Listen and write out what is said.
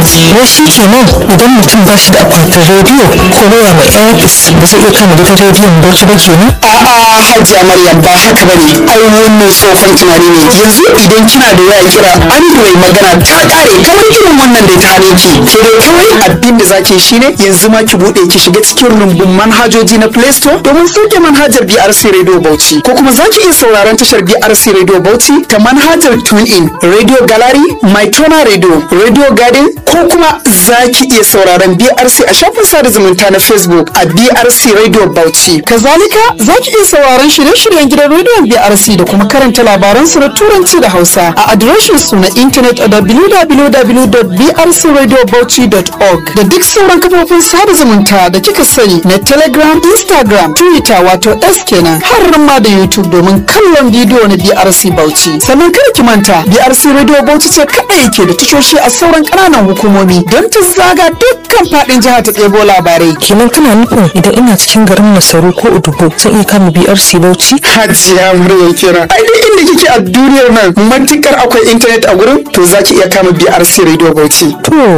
wai shi kenan idan mutum ba shi da akwatin rediyo ko waya mai airpis ba zai iya kama gidan rediyon bauchi ba kenan a'a hajiya maryam ba haka bane ai wannan tsofan tunani ne yanzu idan kina da waya kira android magana ta kare kamar irin wannan da ta hane ki sai dai kawai abin da zaki shine yanzu ma ki bude ki shiga cikin rumbun manhajoji na play store domin sauke manhajar BRC radio Bauchi ko kuma zaki iya sauraron tashar BRC radio Bauchi ta manhajar TuneIn radio gallery mytona radio radio garden ko kuma zaki iya sauraron BRC a shafin sada zumunta na Facebook a BRC radio Bauchi kazalika zaki iya sauraron shirye-shiryen gidan rediyon BRC da kuma karanta labaran su na turanci da Hausa a adireshin su na intanet a www.brcradiobauchi.org da duk sauran kafofin sada zumunta da kika sani na Telegram, Instagram, Twitter wato S kenan har ma da YouTube domin kallon bidiyo na BRC Bauchi. Sannan kada ki manta BRC Radio Bauchi ce kadai ke da tashoshi a sauran ƙananan hukumomi don ta zaga dukkan faɗin jihar ta ɗebo labarai. kenan kana nufin idan ina cikin garin masaru ko udubo zan iya kama brc bauchi Hajiya Maryam kira. Ai duk inda kike a duniyar nan matukar akwai intanet a gurin to zaki iya kama BRC Radio Bauchi. to